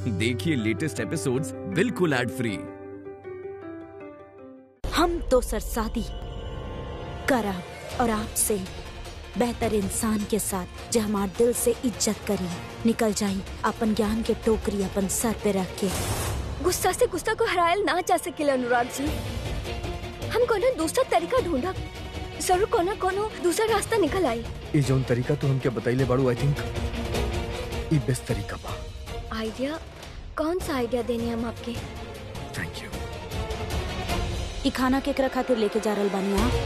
देखिए latest episodes बिल्कुल ad free हम तो सर शादी करब और आपसे बेहतर इंसान के साथ जो हमार दिल से इज्जत करी निकल जाई अपन ज्ञान के टोकरी अपन सर पे रख के गुस्सा से गुस्सा को हरायल ना जा सकेला अनुराग जी हम कोनो दूसरा तरीका ढूंढब जरूर कोनो कोनो दूसरा रास्ता निकल आई ये जौन तरीका तू हमके बतैले बाड़ू आई थिंक ई बेस्ट तरीका बा आइडिया कौन सा आइडिया देने हम आपके थैंक यू ई खाना केकरा खातिर लेके जा रहल बानी आप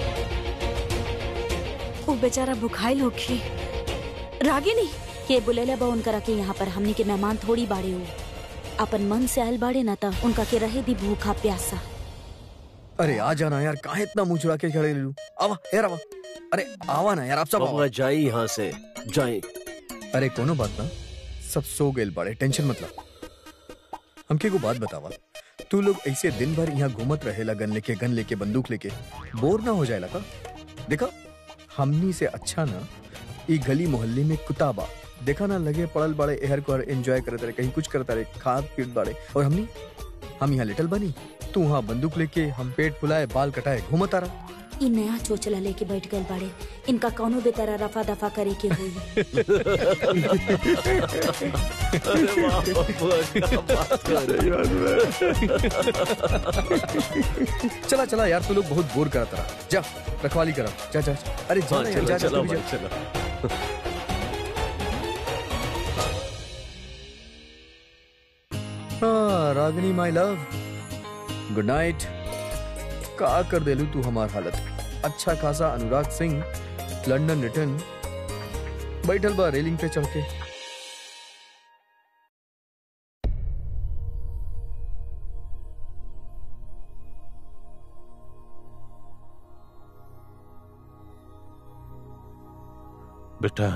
वो बेचारा भुखाइल होखी रागिनी के बुलेला बा उनकरा के यहाँ पर हमनी के मेहमान थोड़ी बाड़े हो अपन मन से आयल बाड़े ना त उनका के रहे दी भूखा प्यासा अरे आ जाना यार काहे इतना मुंह चुरा के खड़े ले लू आवा यार आवा अरे आवा ना यार आप सब आवा। बबुआ जाई यहाँ से जाई अरे कोनो बात ना सब सो गए बड़े टेंशन मत ला हमके को बात बतावा तू लोग ऐसे दिन भर यहाँ घूमत रहेला गन लेके गन लेके बंदूक लेके बोर ना हो जाएला का देखा हमनी से अच्छा ना ई गली मोहल्ले में कुत्ता बा देखा ना लगे पड़ल बाड़े एहर को एंजॉय करत रहे कहीं कुछ करता रहे खाद पीट बाड़े और हमनी हम यहाँ लिटल बनी तू वहाँ बंदूक लेके हम पेट फुलाए बाल कटाए घूमत आ रहा ई नया चोचला लेके बैठ गए बाड़े इनका कौनो भी तरह रफा दफा करे के हुई अरे वाह बबुआ क्या बात कर रही हो। चला चला यार तू लोग बहुत बोर करता रहा जा रखवाली करा जा जा जा। अरे जा हाँ ना यार, चलो जा जा चलो तू भी भाई जा। चलो हाँ Ragini my love good night का कर देलू तू हमार हालत अच्छा खासा अनुराग सिंह लंदन रिटर्न बैठल बा रेलिंग पे चढ़ के बेटा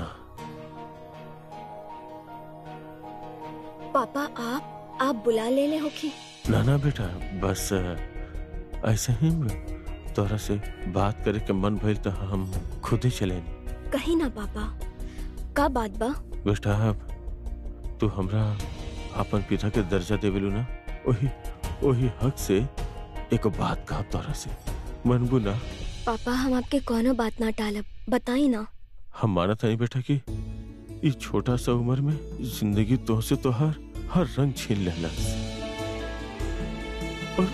पापा आप आप बुला ले ले होखी ना ना बेटा बस अ, ऐसे ही तोरा से बात करे के मन भइल तो हम खुद ही चले कहीं ना पापा का बात बा बेटा अब तू हमरा अपन पिता के दर्जा देवेलू ना वही वही हक से एक बात कहा तोरा से मनबू ना पापा हम आपके कोनो बात ना टालब बताई ना हम माना था नहीं बेटा कि इस छोटा सा उम्र में जिंदगी तो से तो हर हर रंग छीन लेना और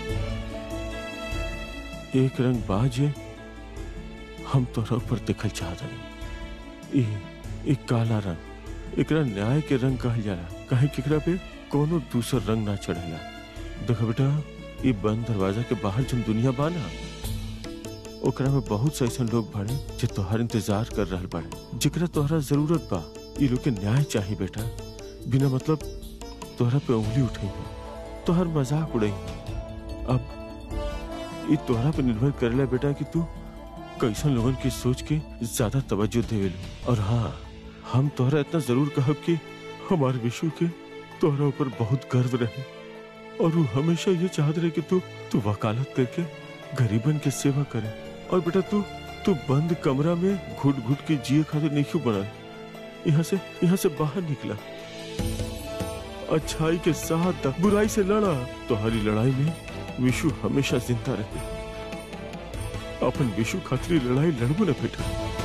एक रंग बाजे हम तोरा ऊपर दिखल चाहत हनी ई ई काला रंग एकरा न्याय के रंग कहल जाला काहे कि एकरा पे कोनो दूसर रंग ना चढ़ेला देखो बेटा ई बंद दरवाजा के बाहर जन दुनिया बाना ओकरा में बहुत से ऐसे लोग बाड़े जे तोहर इंतजार कर रहल बाड़े जेकरा तोहरा जरूरत बा ई लोग के न्याय चाहिए बेटा बिना मतलब तोहरा पे उंगली उठाई है तोहर मजाक उड़ाई अब ई तोहरा पे निर्भर करेला बेटा कि तू कैसन लोगन की सोच के ज्यादा तवज्जो देवेलू और हाँ हम तोहरा इतना जरूर कहब कि हमारे विशु के तोहरा ऊपर बहुत गर्व रहे और वो हमेशा ये चाहत रहे कि तू तू वकालत करके गरीबन के सेवा करे और बेटा तू तू बंद कमरा में घुट घुट के जिए खातिर नहीं क्यों बना यहाँ से यहाँ से बाहर निकला अच्छाई के साथ द- बुराई से लड़ा तुम्हारी लड़ाई में विशु हमेशा जिंदा रहे अपन विशु खातिर ये लड़ाई लड़बो न बेटा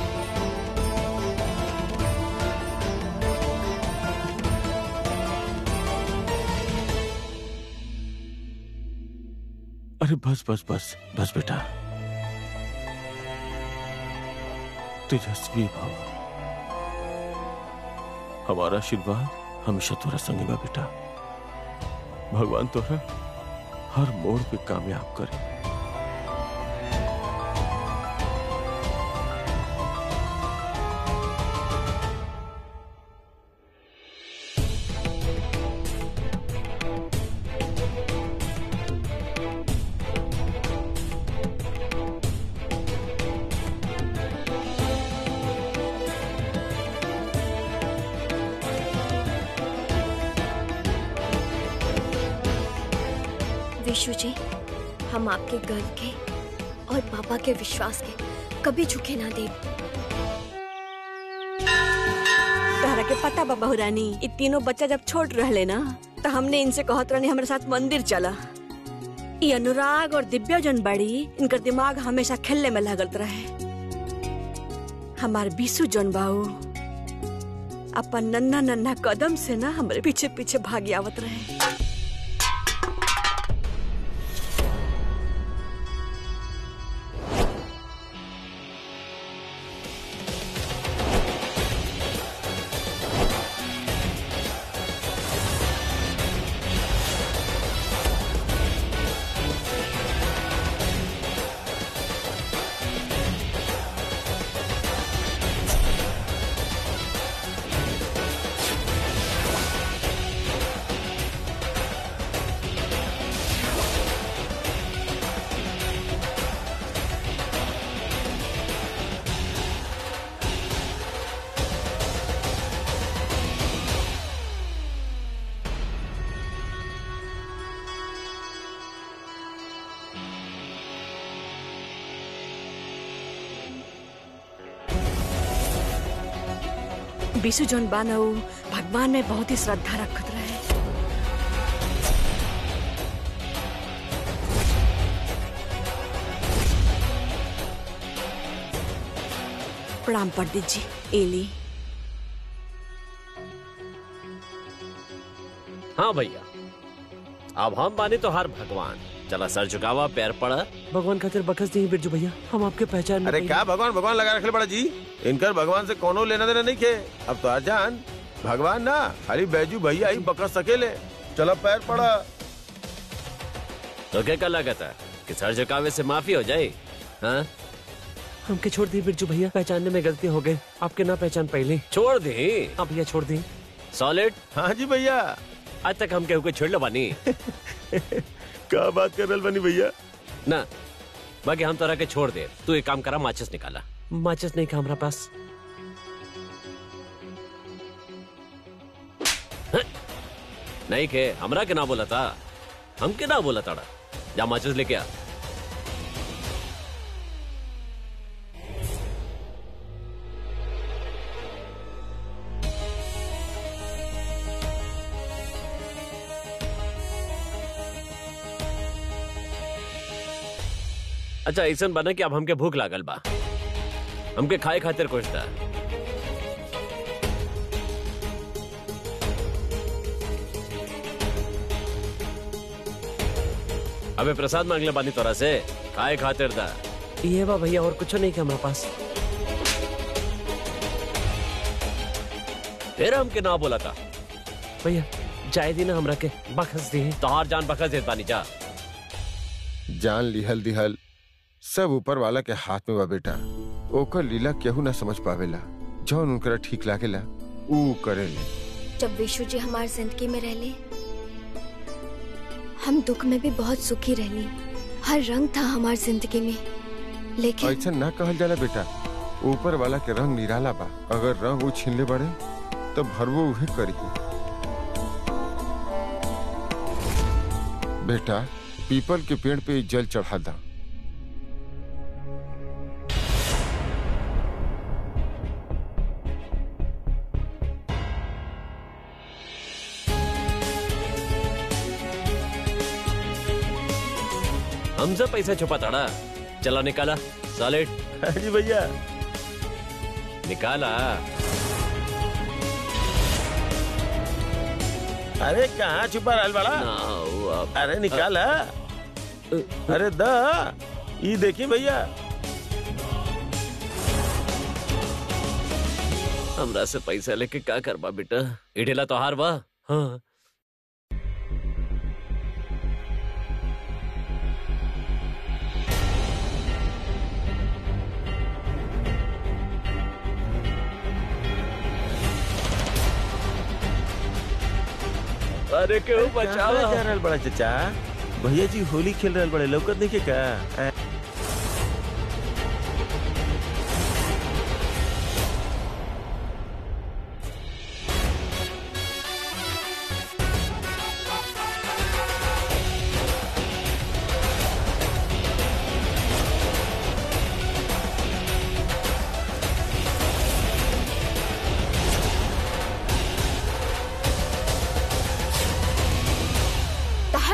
अरे बस बस बस बस बेटा तेजस्वी भाव हमारा आशीर्वाद हमेशा तोरा संगे बा बेटा भगवान तोरा हर मोड़ पे कामयाब करे विशु जी हम आपके गर्व के और पापा के विश्वास के कभी झुके ना दे तहरा के पता बा बहुरानी इ तीनों बच्चा जब छोट रहले ना तो हमने इनसे कहत रहनी हमारे साथ मंदिर चला ये अनुराग और दिव्या जन बड़ी इनकर दिमाग हमेशा खेलने में लागत रहे हमार बीसू जन बाऊ अपन नन्ना नन्ना कदम से ना हमारे पीछे पीछे भागी आवत रहे बीसू जन बानऊ भगवान में बहुत ही श्रद्धा रखत रहे प्रणाम पंडित जी एली हाँ भैया अब हम बानी तो हर भगवान चला सर झुकावा पैर पड़ा भगवान खातिर बखस दी बिरजू भैया हम आपके पहचान में अरे नहीं। क्या भगवान भगवान लगा रखे बड़ा जी इनकर भगवान से कोनो लेना देना नहीं खे अब तो जान भगवान ना खाली बैजू भैया ही बकस सकेले चलो पैर पड़ा तो क्या क्या लागत है कि सर झुकावे से माफी हो जाए हाँ हमके छोड़ दी बिरजू भैया पहचानने में गलती हो गई आपके ना पहचान पहले छोड़ दी हाँ भैया छोड़ दी सॉलिड हाँ जी भैया आज तक हम केहू को छोड़ लो बानी क्या बात कर रहे बनी भैया ना बाकी हम तोरा के छोड़ दे तू एक काम करा माचिस निकाला माचिस नहीं का हमारा पास हैं? नहीं के हमरा के ना बोला था हम के ना बोला ताड़ा जा माचिस लेके आ अच्छा ऐसा बना कि अब हमके भूख लागल बा हमके खाए खातिर कुछ था अबे प्रसाद मांगले बानी तोरा से खाए खातिर था ये बा भैया और कुछ नहीं के हमारे पास फिर हमके ना बोला था भैया जाए दी ना हमरा के बखस दी तोहार जान बखस देत बानी जा जान लिहल दिहल सब ऊपर वाला के हाथ में बा बेटा ओकर लीला केहू ना समझ पावेला जौन उनकरा ठीक लागेला ऊ करेले जब विशु जी हमारी जिंदगी में रहले हम दुख में भी बहुत सुखी रहली हर रंग था हमारी जिंदगी में लेकिन ऐसा ना कहल जाला बेटा ऊपर वाला के रंग निराला बा अगर रंग वो छीनले बड़े तो भरवो उहे करी बेटा पीपल के पेड़ पे जल चढ़ा दा हमसे पैसा छुपा ताड़ा चला निकाला सॉलिड जी भैया निकाला अरे कहाँ छुपा रहल बड़ा ना वो अब- अरे निकाल अरे द ई देखी भैया हमरा से पैसा लेके का करबा बेटा इडेला तो हार बा हाँ अरे क्यों बचाओ कहाँ जा रहल बड़ा चचा भैया जी होली खेल रहल बड़े लौकत नहीं के का आ,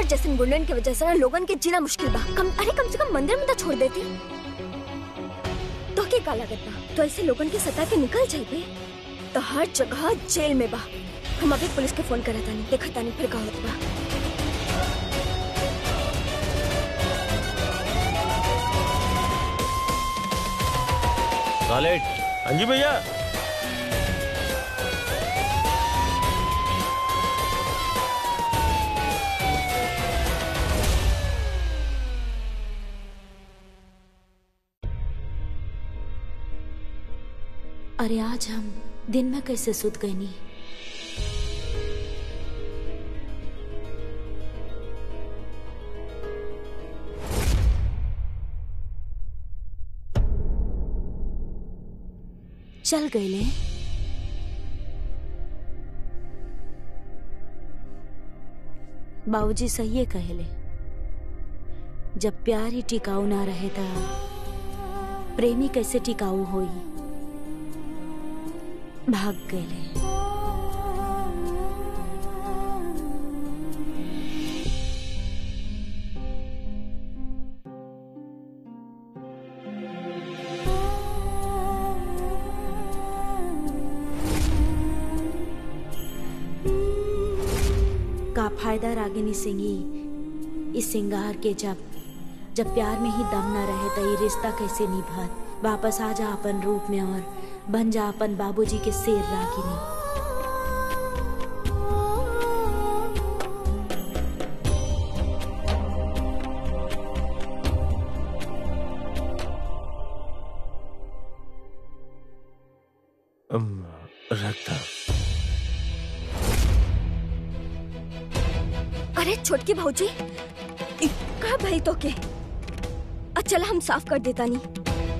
तोहर जैसे गुंडन की वजह से ना लोगन के जीना मुश्किल बा कम अरे कम से कम मंदिर में तो छोड़ देती तो के का लागत बा तो ऐसे लोगन के सता के निकल जाइबे तो हर जगह जेल में बा हम अभी पुलिस के फोन करत तानी देखत तानी फिर का होत बा सॉलिड हाँ जी भैया अरे आज हम दिन में कैसे सुत गए नी चल गए बाबूजी सही है कहले जब प्यार ही टिकाऊ ना रहे था प्रेमी कैसे टिकाऊ होई भाग गए का फायदा रागिनी सिंही इस सिंगार के जब जब प्यार में ही दम न रहे तो ये रिश्ता कैसे निभात वापस आ जा अपन रूप में और बन जा अपन बाबूजी के शेर रागिनी अम, रखता अरे छोटकी भाऊजी इ- का भाई तो के अच्छा हम साफ कर देता नहीं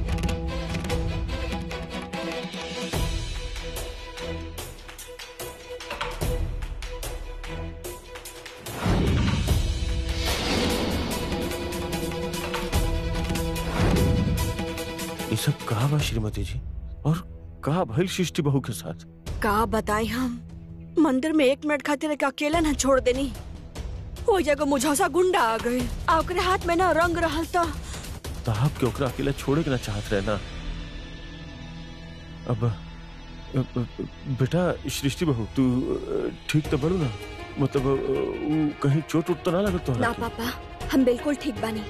ये सब कहा बा श्रीमती जी और कहा भइल सृष्टि बहू के साथ का बताई हम मंदिर में एक मिनट खातिर एक अकेला न छोड़ देनी वो जगह मुझौसा गुंडा आ गए आ ओकरे हाथ में ना रंग रहल तो तो आप के ओकरा अकेला छोड़े के ना चाहत रहे ना अब अब- अब- बेटा सृष्टि बहू तू अ, ठीक तो बोलू ना मतलब अ, उ कहीं चोट उट तो ना लगत तोहरा ना के? पापा हम बिल्कुल ठीक बानी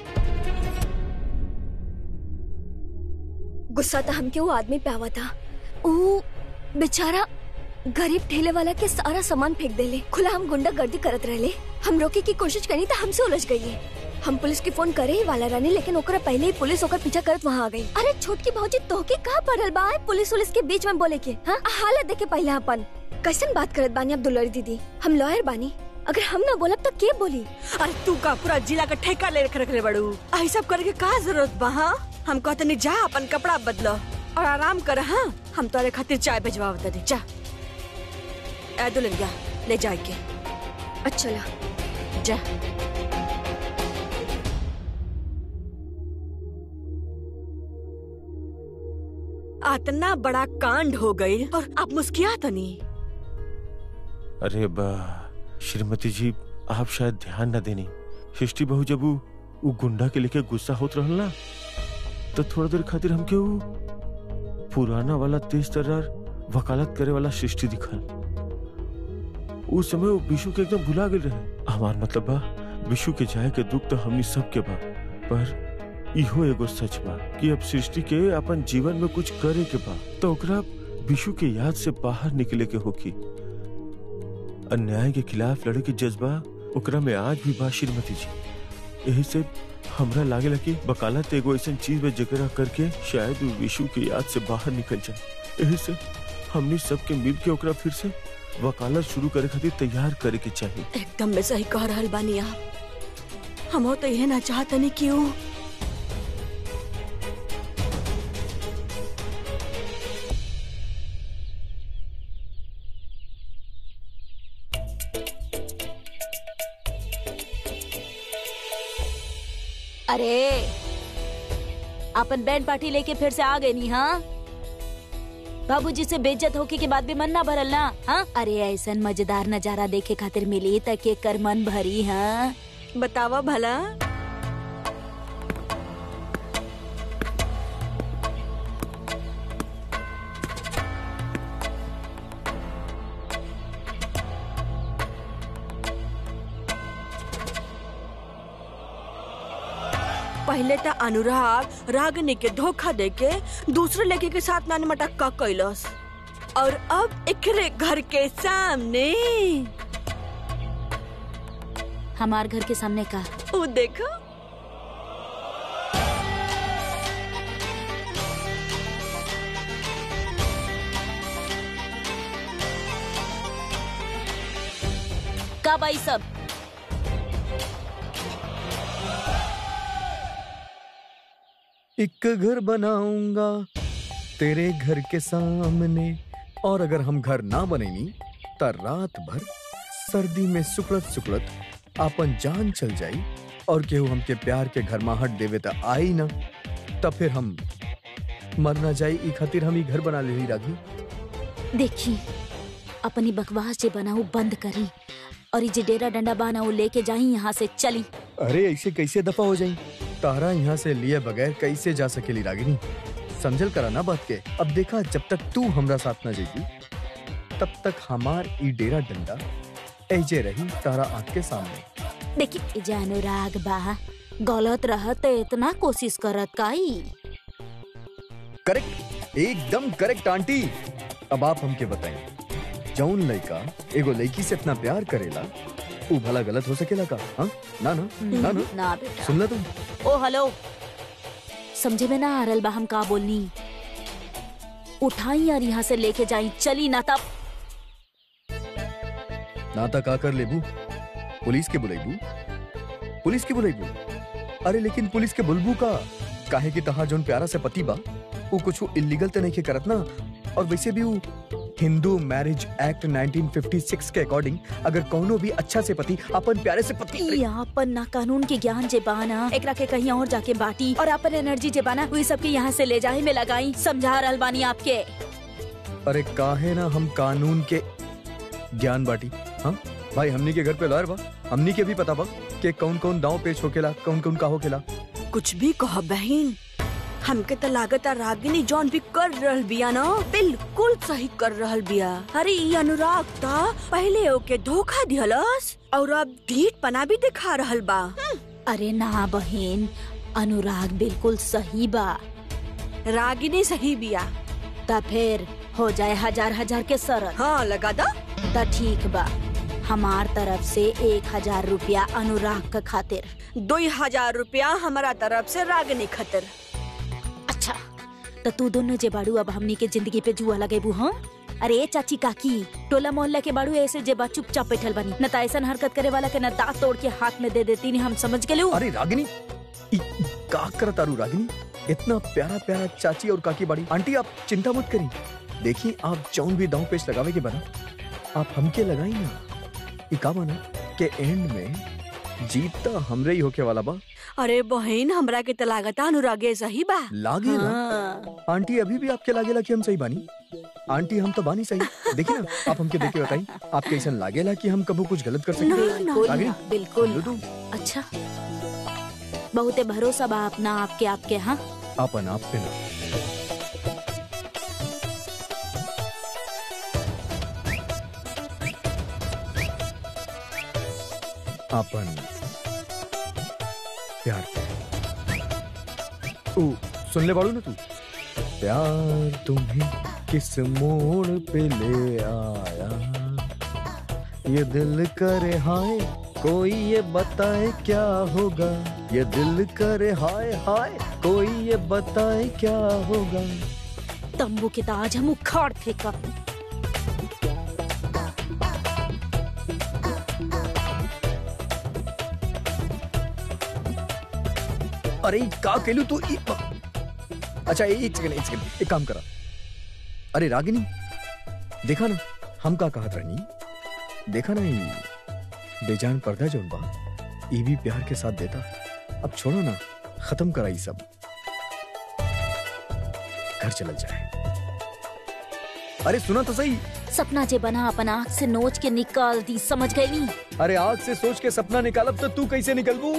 गुस्सा तो हमके वो आदमी पे आवा था वो बेचारा गरीब ठेले वाला के सारा सामान फेंक देले खुला हम गुंडा गर्दी करत रहले हम रोके की कोशिश करी तो हमसे उलझ गई है हम पुलिस की फोन करे ही वाला रानी लेकिन ओकरा पहले ही पुलिस ओकर पीछा करत वहाँ आ गई अरे छोटकी भाऊजी तोहके कहाँ पड़ल बा पुलिस उलिस के बीच में बोले के हाँ हालत देखे पहले अपन कैसन बात करत बानी अब दुलरी दीदी हम लॉयर बानी अगर हम ना बोलब तो के बोली अरे तू का पूरा जिला का ठेका ले रख रखले बड़ू आई सब करे के का जरूरत बा हाँ हम कहते नहीं जा अपन कपड़ा बदलो और आराम कर हाँ हम तोरे खातिर चाय भिजवा बता दे जा ए दुल्हनिया ले जाए के अच्छा ला जा इतना बड़ा कांड हो गई और आप मुस्किया तो नहीं अरे बा श्रीमती जी आप शायद ध्यान न देनी सृष्टि बहू जब उ उ गुंडा के लेके गुस्सा होत रहल ना तो थोड़ा देर खातिर हमके उ पुराना वाला तेज तर्रार वकालत करे वाला सृष्टि दिखल उस समय वो विशु के एकदम भुला गेल रहे हमार मतलब बा विशु के जाए के दुख तो हमनी सब के बा पर इहो एगो सच बा कि अब सृष्टि के अपन जीवन में कुछ करे के बा तो ओकरा विशु के याद से बाहर निकले के होकी अन्याय के खिलाफ लड़े के जज्बा ओकरा में आज भी बा श्रीमती जी यही से हमरा लागेला कि वकालत एगो ऐसा चीज में जकरा करके शायद वो विशु के याद से बाहर निकल जाए यही से हमनी सबके मिल के ओकरा फिर से वकालत शुरू करे खातिर तैयार करे के चाहिए एकदम में सही कह रहल बानी आप हम तो यह ना चाहतनी क्यों अरे अपन बैंड पार्टी लेके फिर से आ गए नी हाँ बाबूजी से बेइज्जत होके के बाद भी मन ना भरल ना हाँ अरे ऐसन मजेदार नजारा देखे खातिर मिली त के कर मन भरी हाँ बतावा भला पहले तो अनुराग रागनी के धोखा देके दूसरे लड़के के साथ नानी मटक्का कैलस और अब एकरे घर के सामने हमार घर के सामने का वो देखो कब आई सब एक घर बनाऊंगा तेरे घर के सामने और अगर हम घर ना बनेनी त रात भर सर्दी में सुकड़त सुकड़त आपन जान चल जाई और केहू हमके प्यार के घर माहट देवे त आई ना तब फिर हम मर ना जाई ई खातिर हम ई घर बना ले रागी देखी अपनी बकवास जे बनाऊ बंद करी और ये जे डेरा डंडा बाना वो लेके जाई यहाँ से चली अरे ऐसे कैसे दफा हो जाई तारा यहाँ से लिए बगैर कैसे जा सकेली रागिनी समझल करा ना बात के अब देखा जब तक तू हमरा साथ ना जाएगी तब तक हमार ई डेरा डंडा ऐजे रही तारा आँख के सामने देखी ई जे अनुराग बा गलत रहत इतना कोशिश करत काई करेक्ट एकदम करेक्ट आंटी अब आप हमके बताएं जौन लड़का एगो लड़की से इतना प्यार करेला वो भला गलत हो सकेला का हाँ ना ना ना ना ना बेटा सुन ला तुम ओ हेलो समझे में ना आ रल बा हम का बोलनी उठाई और यहाँ से लेके जाई चली ना तब नाता का कर लेबू पुलिस के बुलाईबू पुलिस के बुलाईबू अरे लेकिन पुलिस के बुलबू का काहे कि तहा जोन प्यारा से पति बा वो कुछ इलीगल तो नहीं के करत ना और वैसे भी वो हिंदू मैरिज एक्ट 1956 के अकॉर्डिंग अगर कोनो भी अच्छा से पति अपन प्यारे से पति यहाँ पर ना कानून के ज्ञान जे बाना एकरा के कहीं और जाके बाटी और अपन एनर्जी जे बाना वही सबके यहाँ से ले जाए में लगाई समझा रहल बानी आपके अरे काहे ना हम कानून के ज्ञान बाटी हाँ भाई हमनी के घर पे लॉयर बा हमनी के भी पता बा कि कौन कौन दांव पेच होकेला कौन कौन का होकेला कुछ भी कह बहन हमके तो लागत रागिनी जॉन भी कर रहल बिया ना बिल्कुल सही कर रहल बिया अरे ई अनुराग ता पहले ओके धोखा दिहलस और अब ढीठ पना भी दिखा रहल बा अरे ना बहन अनुराग बिल्कुल सही बा रागिनी सही बिया ता फिर हो जाए हजार हजार के सरत हाँ लगा दा ता ठीक बा हमार तरफ से एक हजार रुपया अनुराग का खातिर दो हजार रुपया हमारा तरफ से रागिनी खतर अच्छा तो तू दोनों जे बाड़ू अब हमनी के जिंदगी पे जुआ लगेबू हाँ अरे ए चाची काकी टोला मोहल्ला के बाड़ू ऐसे जे बा चुपचाप बैठल बनी न त ऐसन हरकत करे वाला के न दांत तोड़ के हाथ में दे देती नहीं हम समझ गेलू अरे रागिनी ई का करत तारू रागिनी इतना प्यारा प्यारा चाची और काकी बाड़ी आंटी आप चिंता मत करी देखिए आप जौन भी दांव पेच लगावे के बना आप हमके लगाई ना ई का बना के एंड में जीत तो हमरे ही होके वाला बा अरे बहन हमरा के तो लागत अनुरागे सही बा लागे ना हाँ। आंटी अभी भी आपके लागेला कि हम सही बानी आंटी हम तो बानी सही देखिए ना आप हमके देख के बताई आपके ऐसा लागेला कि हम कबू कुछ गलत कर सकते बिल्कुल रागिनी बिल्कुल बोलो तू अच्छा बहुते भरोसा बा अपना आपके आपके हाँ अपन आप पे ना अपन प्यार ओ सुन ले बाड़ू ना तू प्यार तुम्हें किस मोड़ पे ले आया ये दिल करे हाय कोई ये बताए क्या होगा ये दिल करे हाय हाय कोई ये बताए क्या होगा तंबू के ताज हम उखाड़ फेंका अरे ई का केलू तू ई अच्छा ए- एक सेकंड एक सेकंड एक काम करा अरे रागिनी देखा ना हम का कहत रहनी देखा ना ई बेजान पर्दा जोन बा ई भी प्यार के साथ देता अब छोड़ो ना खत्म करा ई सब घर चलल जाए अरे सुना तो सही सपना जे बना अपन आँख से नोच के निकाल दी समझ गई अरे आज से सोच के सपना निकालब तो तू कैसे निकलबू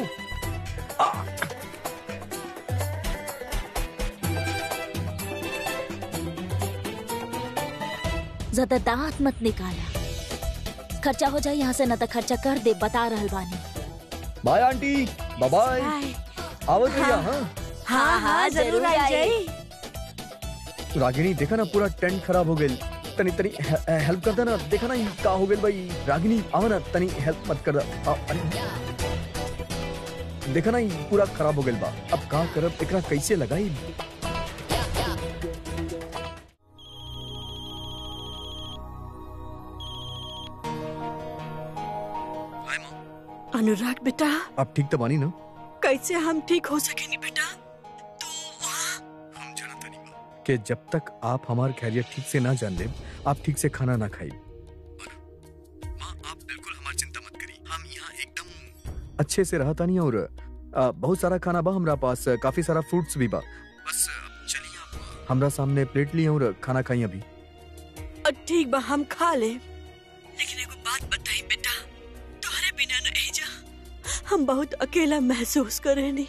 ज्यादा दांत मत निकाला खर्चा हो जाए यहाँ से न तो खर्चा कर दे बता रहल बानी बाय आंटी बाय बाय आवत रहिया हाँ हाँ हाँ जरूर आई जाई रागिनी देखा ना पूरा टेंट खराब हो गई तनी तनी हे- हेल्प कर देना देखा ना ये का हो गई भाई रागिनी आओ ना तनी हेल्प मत कर आ, अरे देखा ना ये पूरा खराब हो गई बा अब का करब एकरा कैसे लगाई अनुराग बेटा अब ठीक तो बानी ना कैसे हम ठीक हो सकेनी बेटा हम जानता नहीं बा कि जब तक आप हमार खैरियत ठीक से ना जान ले आप ठीक से खाना ना खाई माँ आप बिल्कुल हमारी चिंता मत करी हम यहाँ एकदम अच्छे से रहता नहीं और आ, बहुत सारा खाना बा हमरा पास काफी सारा फ्रूट्स भी बा बस अब चलिए आप हमरा सामने प्लेट लिए और खाना खाई अभी अ, ठीक बा हम खा ले लेकिन एगो बात बताई बेटा तुम्हारे बिना न एजा हम बहुत अकेला महसूस करेनी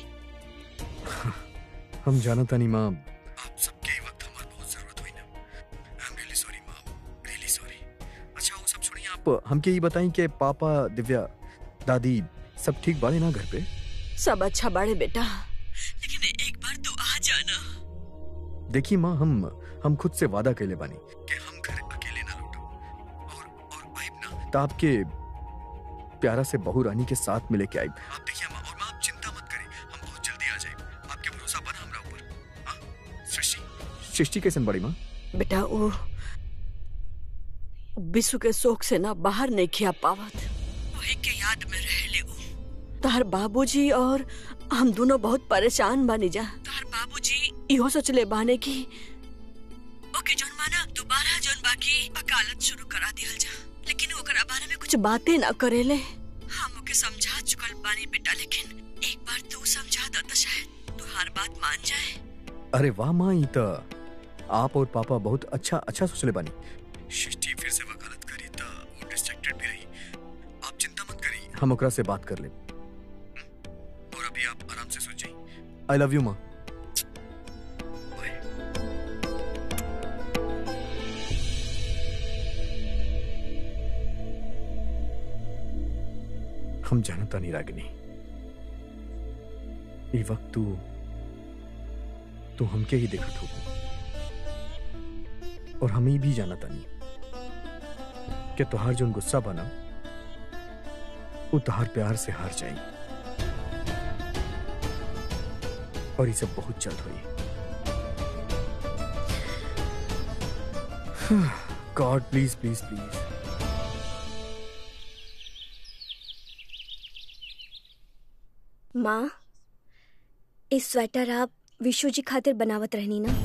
हम जानता नहीं माँ आप सबके ही वक्त हमारी बहुत जरूरत हुई ना आई एम रियली सॉरी माँ रियली सॉरी अच्छा वो सब छोड़िए आप हमके ये बताएं कि पापा दिव्या दादी सब ठीक बाड़े ना घर पे सब अच्छा बाड़े बेटा लेकिन एक बार तू आ जाना देखिए माँ हम हम खुद से वादा कैले बानी कि हम घर अकेले ना लौटब और और आइब ना तो आपके प्यारा से बहू रानी के साथ मिले के आइब आप देखिए माँ और माँ आप चिंता मत करें हम बहुत जल्दी आ जाए आपके भरोसा बना हमरा ऊपर हाँ सृष्टि सृष्टि कैसन बड़ी माँ बेटा वो विश्व के शोक से ना बाहर नहीं खिया पावत वही के याद में रह ले उ। तार बाबूजी और हम दोनों बहुत परेशान बानी जा तार बाबूजी इहो सोचले बाने की ओके जोन माना दोबारा जोन बाकी वकालत शुरू करा दिहल जा लेकिन ओकरा बारे में कुछ बातें ना करेले हम ओके समझा चुकल बानी बेटा लेकिन एक बार तू समझा दो तो शायद तू हर बात मान जाए अरे वाह माँ ई तो आप और पापा बहुत अच्छा अच्छा सोचले बानी सृष्टि फिर से वकालत करी तो वो डिस्ट्रैक्टेड भी रही आप चिंता मत करी हम ओकरा से बात कर ले और अभी आप आराम से सोच जाइए आई लव यू माँ हम जानता नहीं रागिनी ये वक्त तू तू हमके ही देखत हो और हम ही भी जाना तानी कि तुहार जोन गुस्सा बना वो तुहार प्यार से हार जाई और ये सब बहुत जल्द हुई गॉड प्लीज प्लीज प्लीज माँ इस स्वेटर आप विशु जी खातिर बनावत रहनी ना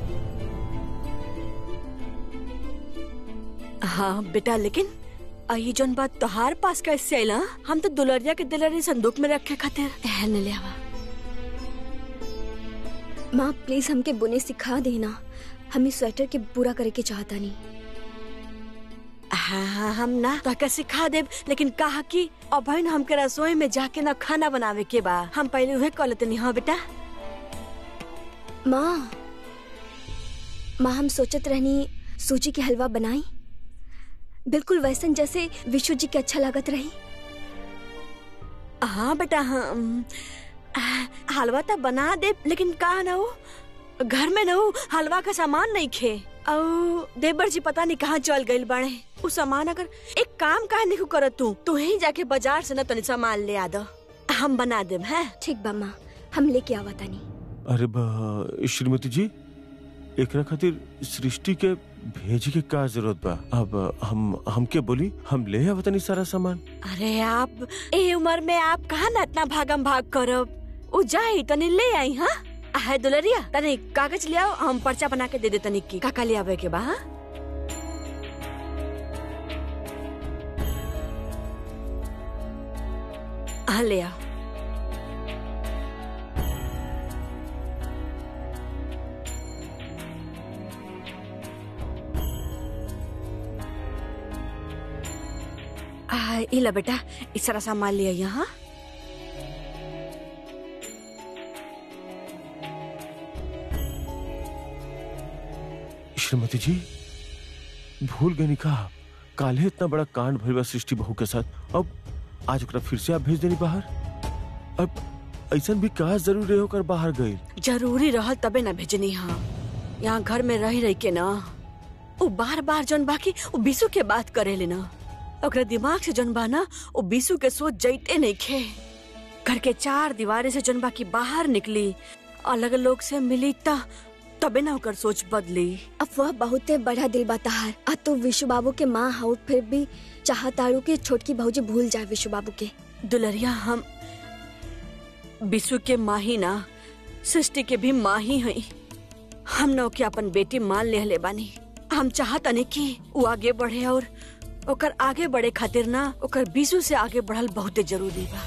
हाँ बेटा लेकिन आ, ये जोन बात तोहार पास कैसे आइला हम तो दुलरिया के दिलरी संदूक में रखे खातिर एहन ले आवा माँ प्लीज हमके बुने सिखा देना हम इस स्वेटर के पूरा करे के चाहता नहीं हाँ हाँ हम ना तो सिखा देब लेकिन कहा कि अब है ना हमके रसोई में जाके ना खाना बनावे के बा हम पहले उहे कर लेते नहीं हाँ बेटा माँ माँ हम सोचत रहनी सूजी के हलवा बनाई बिल्कुल वैसन जैसे विशु जी के अच्छा लागत रही हाँ बेटा हाँ अम, आ, हलवा तो बना दे लेकिन कहा ना हो घर में ना हो हलवा का सामान नहीं खे और देवर जी पता नहीं कहाँ चल गई बाड़े वो सामान अगर एक काम काहे नहीं करत तू तू ही जाके बाजार से ना तनी सामान ले आ दो हम बना देब है ठीक बा माँ हम लेके आवा तानी अरे बा श्रीमती जी एकरा खातिर सृष्टि के भेज के का जरूरत बा अब हम हमके बोली हम ले आवतनी सारा सामान अरे आप ए उम्र में आप कहा ना इतना भागम भाग करब उ जाई तनी ले आई हाँ है दुलरिया तनी कागज ले आओ हम पर्चा बना के दे दे तनी की काका ले आवे के बा हाँ? हाँ ले आओ इला बेटा इस सारा सामान लिया यहाँ श्रीमती जी भूल गई कहा काले इतना बड़ा कांड भइल बा सृष्टि बहू के साथ अब आज ओकरा फिर से आप भेज देनी बाहर अब ऐसा भी कहा जरूरी होकर बाहर गई जरूरी रहल तबे ना भेजनी हाँ यहाँ घर में रह रही के ना वो बार बार जौन बाकी वो बीसू के बात करे ना ओकरा दिमाग से जौन बा ना वो बीसू के सोच जैते नहीं खे घर के चार दीवारे से जौन बाकी बाहर निकली अलग लोग से मिली ता तबे ना ओकर सोच बदली अब वह बहुते बड़ा दिल बा तहार आ तू विशु बाबू के माँ हाउ फिर भी चाहताड़ू की छोटकी भौजी भूल जाए विशु बाबू के दुलरिया हम बिसु के माँ ही ना सृष्टि के भी माँ ही हई हम न ओके अपन बेटी मान ले हले बानी हम चाहतनी कि वो आगे बढ़े और ओकर आगे बढ़े खातिर ना ओकर बिसु से आगे बढ़ल बहुते जरूरी बा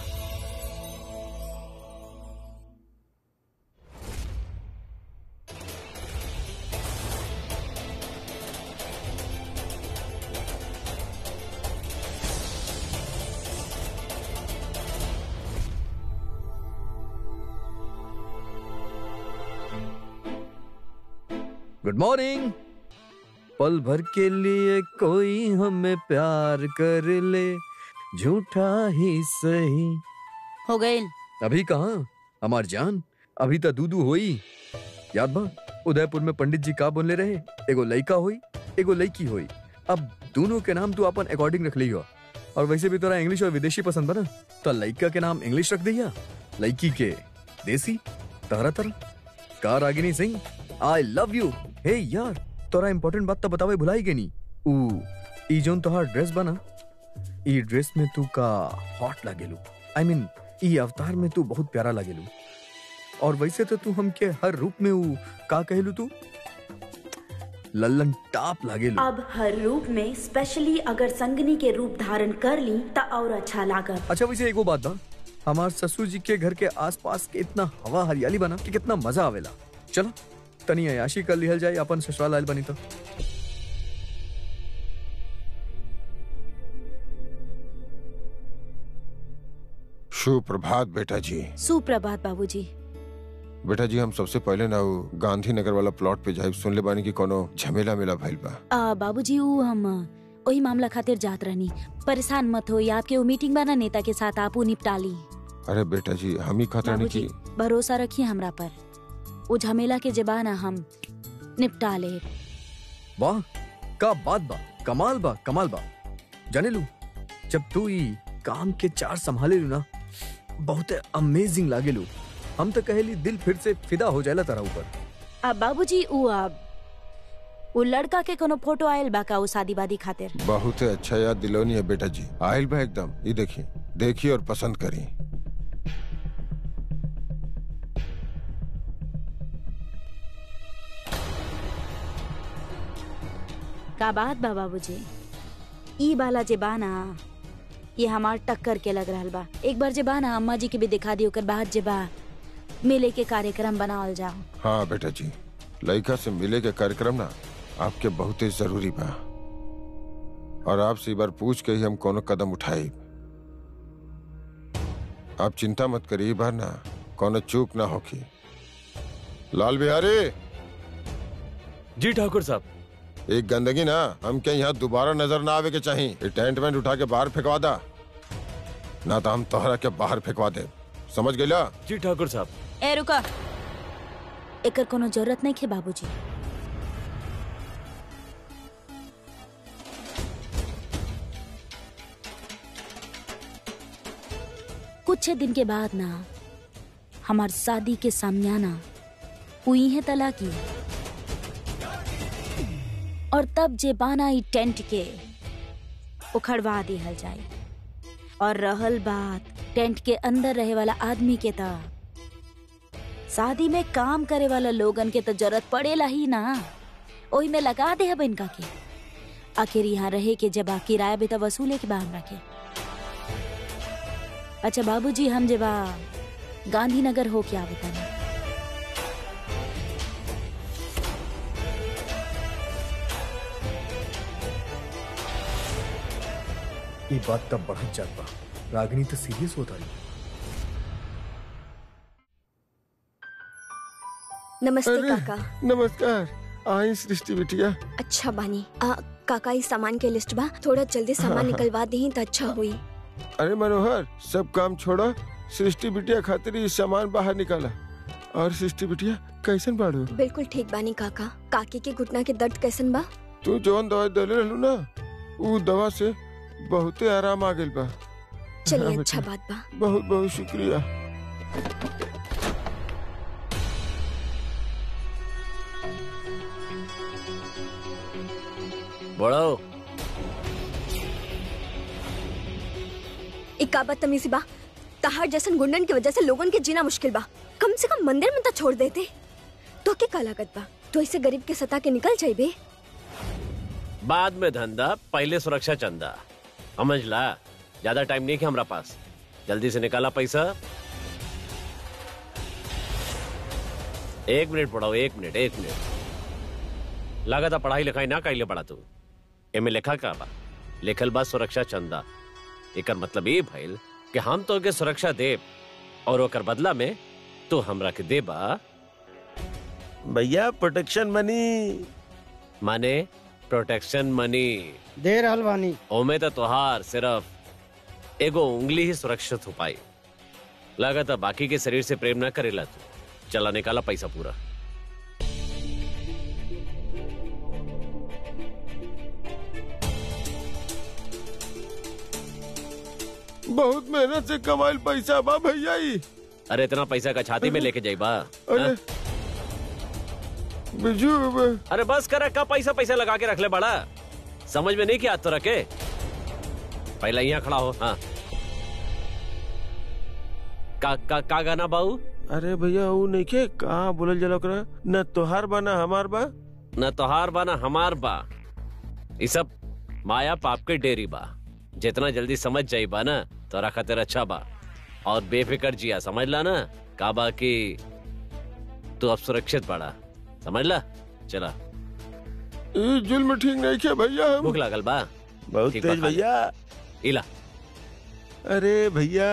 गुड मॉर्निंग पल भर के लिए कोई हमें प्यार कर ले झूठा ही सही हो गए अभी कहाँ हमार जान अभी तो दूदू होई याद बा उदयपुर में पंडित जी का बोले रहे एगो लड़का होई एगो लड़की होई अब दोनों के नाम तू अपन अकॉर्डिंग रख लियो और वैसे भी तोरा इंग्लिश और विदेशी पसंद बना तो लड़का के नाम इंग्लिश रख दिया लड़की के देसी तरह तरह का Ragini Singh I love you हे यार तोरा इम्पोर्टेंट बात तो बतावे भुलाई के नी ऊ ई जोन तोहार ड्रेस बना ई ड्रेस में तू का हॉट लागेलू आई I मीन mean, ई अवतार में तू बहुत प्यारा लागेलू और वैसे तो तू हमके हर रूप में ऊ का कहलू तू लल्लन टाप लागेलू अब हर रूप में स्पेशली अगर संगनी के रूप धारण कर ली त और अच्छा लागत अच्छा वैसे एगो बात बा हमार ससुर जी के घर के आसपास के इतना हवा हरियाली बना कि कितना मजा आवेला चलो तनी अयाशी कर लिहल जाए अपन ससुराल आयल बनी तो सुप्रभात बेटा जी सुप्रभात बाबूजी बेटा जी हम सबसे पहले ना उ गांधीनगर वाला प्लॉट पे जाए सुन ले बानी की कोनो झमेला मेला भइल बा आ, बाबूजी ऊ हम वही मामला खातिर जात रहनी परेशान मत हो आपके वो मीटिंग बना नेता के साथ आप ऊ निपटा ली अरे बेटा जी हम ही खातिर नहीं बाबूजी की भरोसा रखिए हमरा पर वो झमेला के जबाना हम निपटा ले वाह का बात बा कमाल बा कमाल बा जाने लू जब तू ई काम के चार संभाले लू ना बहुत अमेजिंग लागे लू हम तो कहेली दिल फिर से फिदा हो जाएला तारा ऊपर अब बाबूजी ऊ अब वो लड़का के कोनो फोटो आयल बा का ऊ शादी वादी खातिर बहुत अच्छा याद दिलौनी है बेटा जी आयल बा एकदम ये देखिए देखिए और पसंद करिए का बात बा बाबूजी ई बाला जे बाना ये हमार टक्कर के लग रहल बा एक बार जे बाना अम्मा जी के भी दिखा दी ओकर बाद जे बा मेले के कार्यक्रम बनावल जाओ हाँ बेटा जी लड़का से मिले के कार्यक्रम ना आपके बहुत ही जरूरी बा और आपसे एक बार पूछ के ही हम कोनो कदम उठाई आप चिंता मत करिए बार ना कोनो चूक ना होगी लाल बिहारी जी ठाकुर साहब एक गंदगी ना हम क्या यहाँ दोबारा नजर ना आवे के चाहिए ये टेंट वेंट उठा के बाहर फेंकवा दा ना तो हम तोहरा के बाहर फेंकवा दे समझ गया जी ठाकुर साहब ए रुका एकर कोनो जरूरत नहीं खे बाबूजी कुछ दिन के बाद ना हमार शादी के सामयाना हुई है तलाकी और तब जे बाना ई टेंट के उखड़वा दिहल जाए और रहल बात टेंट के अंदर रहे वाला आदमी के ता शादी में काम करे वाला लोगन के तो जरूरत पड़ेला ही ना ओही में लगा दे अब इनका के आखिर यहाँ रहे के जब किराया भी तो वसूले के बा हमरा के अच्छा बाबूजी हम जब गांधीनगर हो क्या बताना ये बात तब बढ़त जात बा रागिनी तो सीरियस होता रही नमस्ते अरे काका नमस्कार आई सृष्टि बिटिया अच्छा बानी आ, काका इस सामान के लिस्ट बा थोड़ा जल्दी सामान निकलवा दी तो अच्छा हुई अरे मनोहर सब काम छोड़ा सृष्टि बिटिया खातिर ई सामान बाहर निकाला और सृष्टि बिटिया कैसन बाड़ू बिल्कुल ठीक बानी काका काकी के घुटना के दर्द कैसन बा तू जौन दवाई देले रहलू ना ऊ दवा से बहुते आराम आ गेल बा चलिए हाँ, अच्छा बेटा। बात बा बहुत बहुत शुक्रिया बड़ो इक्का बदतमीजी बा तहार जैसन गुंडन की वजह से लोगन के जीना मुश्किल बा कम से कम मंदिर में तो छोड़ देते तो के का लागत बा तो इसे गरीब के सता के निकल जाइबे बाद में धंधा पहले सुरक्षा चंदा समझ ला ज्यादा टाइम नहीं है हमारा पास जल्दी से निकाला पैसा एक मिनट पढ़ाओ एक मिनट एक मिनट लागत पढ़ाई लिखाई ना कैले पड़ा तू एमे लिखा का बा लिखल बा सुरक्षा चंदा एकर मतलब ये भइल कि हम तो के सुरक्षा देब और ओकर बदला में तू हमरा के देबा भैया प्रोटेक्शन मनी माने प्रोटेक्शन मनी दे रहल बानी ओमे तो तोहार सिर्फ एगो उंगली ही सुरक्षित हो पाई लागत है बाकी के शरीर से प्रेम ना करेला तू चला निकाला पैसा पूरा बहुत मेहनत से कमाइल पैसा बा भैया ई अरे इतना पैसा का छाती में लेके जाइबा अरे हाँ? बिजू अरे बस कर का पैसा पैसा लगा के रख ले बड़ा समझ में नहीं किया तो रखे पहला यहाँ खड़ा हो हाँ का का का गाना बाऊ अरे भैया वो नहीं के कहाँ बोलल जला ओकरा न तोहार बा न हमार बा न तोहार बा न हमार बा ये सब माया पाप के डेरी बा जितना जल्दी समझ जाई बा ना तोरा खातिर अच्छा बा और बेफिक्र जिया समझ ला ना का बा कि तू अब सुरक्षित बड़ा समझ ला चला ई जुल्म ठीक नहीं के भैया हम भूख लागल बा बहुत ठीक बा, तेज खा ले। भैया इला अरे भैया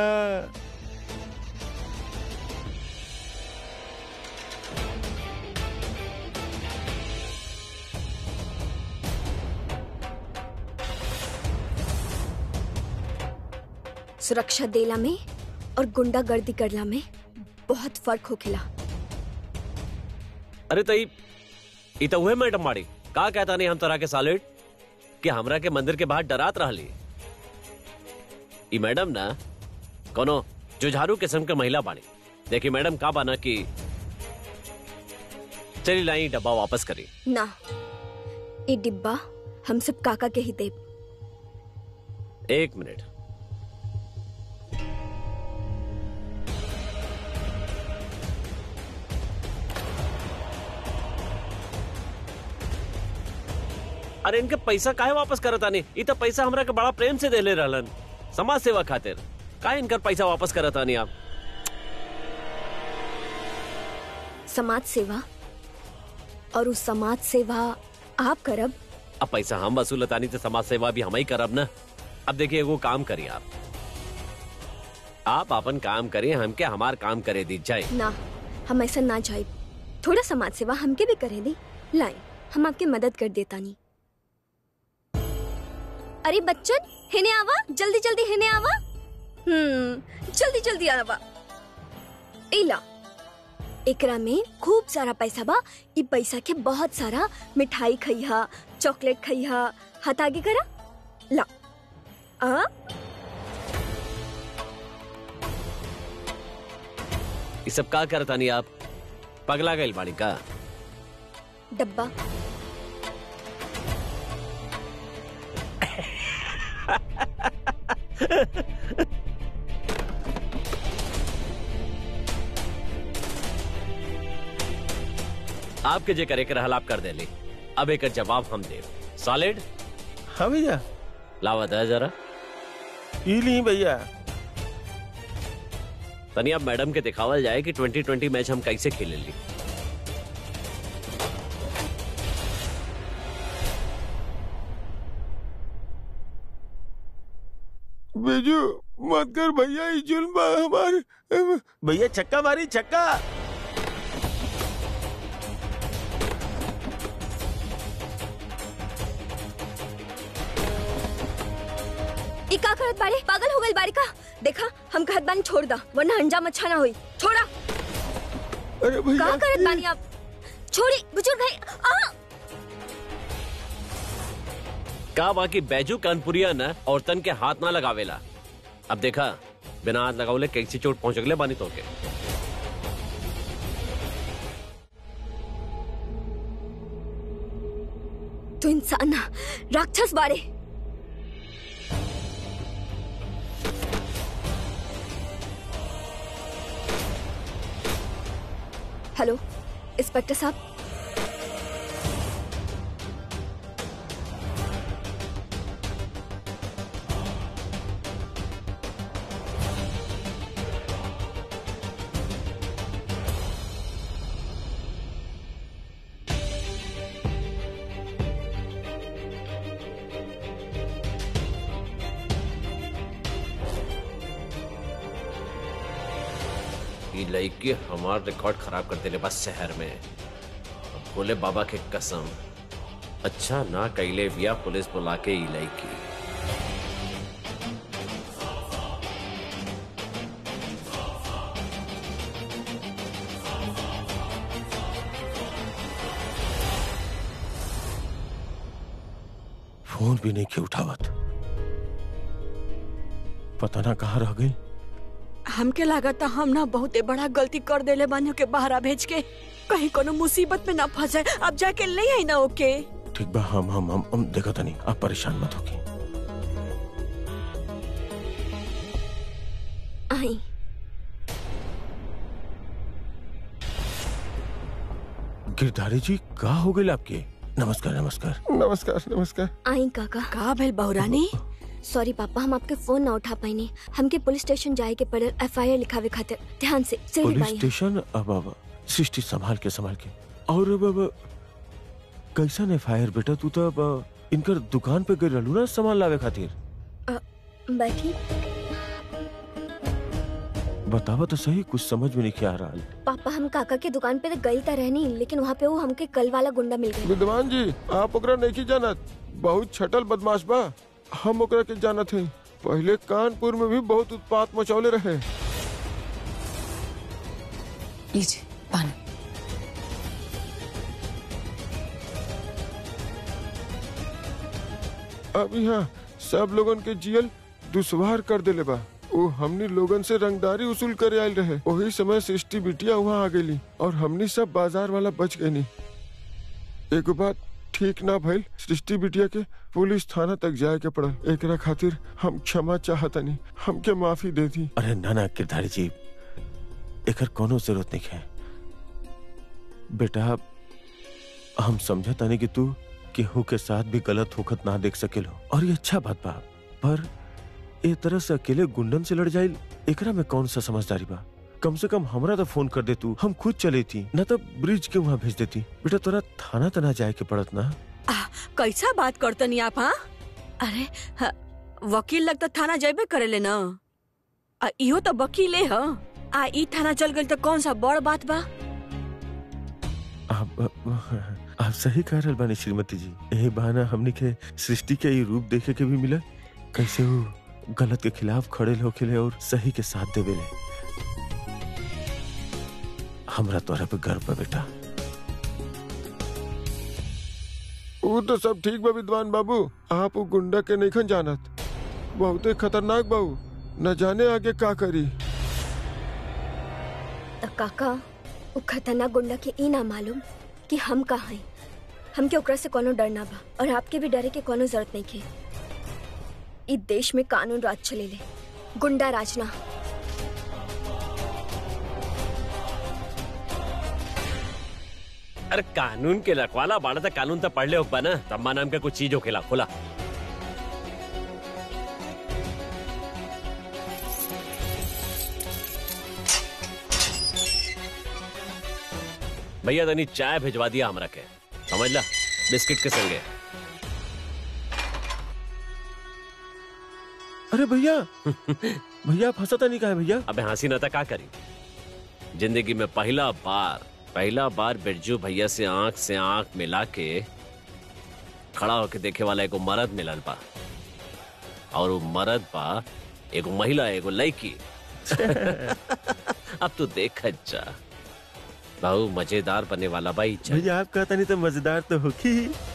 सुरक्षा देला में और गुंडागर्दी करला में बहुत फर्क होखेला अरे तई ई तो उहे मैडम माड़ी का कहता नहीं हम तोरा के सालिड कि हमरा के मंदिर के बाहर डरात रहली ई मैडम ना कोनो जुझारू किस्म के महिला बाड़ी देखी मैडम का बाना कि चली लाई डब्बा वापस करी ना ये डिब्बा हम सब काका के ही देब एक मिनट अरे इनके पैसा काहे वापस करता नहीं ई तो पैसा हमरा के बड़ा प्रेम से देले रहलन समाज सेवा खातिर काहे इनकर पैसा वापस करता नहीं आप समाज सेवा और उस समाज सेवा आप करब अब पैसा हम वसूलतानी तो समाज सेवा भी हम ही करब ना अब देखिए वो काम करिए आप आप अपन काम करिए हम क्या हमार काम करे दी जाए ना हम ऐसा ना जाए थोड़ा समाज सेवा हमके भी करे दी लाए हम आपकी मदद कर देता नहीं अरे बच्चन हेने आवा जल्दी जल्दी हेने आवा हम्म जल्दी जल्दी आवा इला एकरा में खूब सारा पैसा बा ई पैसा के बहुत सारा मिठाई खइहा चॉकलेट खइहा हाथ आगे करा ला आ ये सब का करता नहीं आप पगला गई बाड़ी का डब्बा आपके जे करे के रहल आप कर देली अब एक जवाब हम दे सॉलिड हाँ भैया लावा दे जरा ई ली भैया तनी अब मैडम के दिखावल जाए कि 2020 मैच हम कैसे खेले ली बेजू मत कर भैया ये जुल्म बा हमार भैया छक्का मारी छक्का ई का करत बारे पागल हो गई बारी का देखा हम कहत बानी छोड़ दा वरना अंजाम अच्छा ना होई छोड़ा अरे भैया का करत बानी आप छोड़ी बुजुर्ग है आ का बाकी बैजू कानपुरिया न औरतन के हाथ ना लगावेला अब देखा बिना हाथ लगावले कैसी चोट पहुंच गले बानी तो के तू इंसान ना राक्षस बारे हेलो इंस्पेक्टर साहब ये लड़की हमार रिकॉर्ड खराब कर देले बस शहर में अब बोले बाबा के कसम अच्छा ना कैले बिया पुलिस बुला के ई लड़की फोन भी नहीं के उठावत पता ना कहाँ रह गई हमके लागत हम ना बहुते बड़ा गलती कर देले बानियों के बहरा भेज के कहीं कोनो मुसीबत में ना फंस जाए अब जाके ले आई ना ओके ठीक बा हम हम हम, हम देखा तनी आप परेशान मत होगी आई गिरधारी जी कहा हो गई आपके नमस्कार नमस्कार नमस्कार नमस्कार आई काका का भेल बहुरानी सॉरी पापा हम आपके फोन ना उठा पाइने हमके पुलिस स्टेशन जाए के पड़ल एफआईआर लिखावे खातिर ध्यान से सीढ़ी पुलिस बाई स्टेशन अब अब सृष्टि संभाल के संभाल के और अब अब कैसा ने फायर बेटा तू तो अब इनकर दुकान पे गई रहलू ना सामान लावे खातिर बैठी बतावा तो सही कुछ समझ में नहीं आ रहा पापा हम काका के दुकान पे तो गई तो रहनी लेकिन वहाँ पे वो हमके कल वाला गुंडा मिल गई विद्वान जी आप ओकरा नहीं जानत बहुत छटल बदमाश बा हम ओकरा के जानत है पहले कानपुर में भी बहुत उत्पात मचौले रहे लीजिए पानी अब यहाँ सब लोगन के जियल दुश्वार कर देले बा वो हमनी लोगन से रंगदारी वसूल करे आयल रहे वही समय सृष्टि बिटिया वहाँ आ गई और हमनी सब बाजार वाला बच गई एगो बात ठीक ना भइल सृष्टि बिटिया के पुलिस थाना तक जाए के पड़ल एकरा खातिर हम क्षमा चाहतनी हमके माफी दे दी अरे ना ना गिरधारी जी एकर कोनो जरूरत नहीं है बेटा हम समझता नहीं कि तू केहू के साथ भी गलत होखत ना देख सकेलो और ये अच्छा बात बा पर ए तरह से अकेले गुंडन से लड़ जाइल एकरा में कौन सा समझदारी बा कम से कम हमरा तो फोन कर दे तू हम खुद चले थी न तो ब्रिज के वहाँ भेज देती बेटा तोरा थाना तना जाए के पड़त ना कैसा बात करतनी आप हाँ अरे ह, वकील लग तो थाना जाबे करेले ना आ इहो तो वकीले ह आ ई थाना चल गई तो कौन सा बड़ बात बा आप आप सही कह रहल बानी श्रीमती जी यही बहाना हमनी के सृष्टि के ई रूप देखे के भी मिला कैसे वो गलत के खिलाफ खड़े होके और सही के साथ देवेले हमरा तोरा पे गर्व बा बेटा वो तो सब ठीक बा विद्वान बाबू आप वो गुंडा के नहीं जानत बहुते खतरनाक बाबू न जाने आगे का करी तो काका वो खतरनाक गुंडा के ई ना मालूम कि हम कहाँ हैं हमके ओकरा से कोनो डर ना बा और आपके भी डरे के कोनो जरूरत नहीं के ई देश में कानून राज चलेले गुंडा राज ना अरे कानून के रखवाला बाड़ा था कानून तो पढ़ ले होगा ना तम्मा नाम का कुछ चीज हो खेला खोला भैया तनी चाय भिजवा दिया हमरा के समझ ला बिस्किट के संगे अरे भैया भैया आप हंसता नहीं कहा भैया अबे हंसी न का करी जिंदगी में पहला बार पहला बार बिरजू भैया से आंख से आंख मिला के खड़ा होके देखे वाला एगो मर्द मिलल बा और वो मर्द बा एगो महिला एगो लड़की अब तू देख जा बहु मजेदार बनने वाला बाई भैया आप कहता नहीं तो मजेदार तो होगी ही।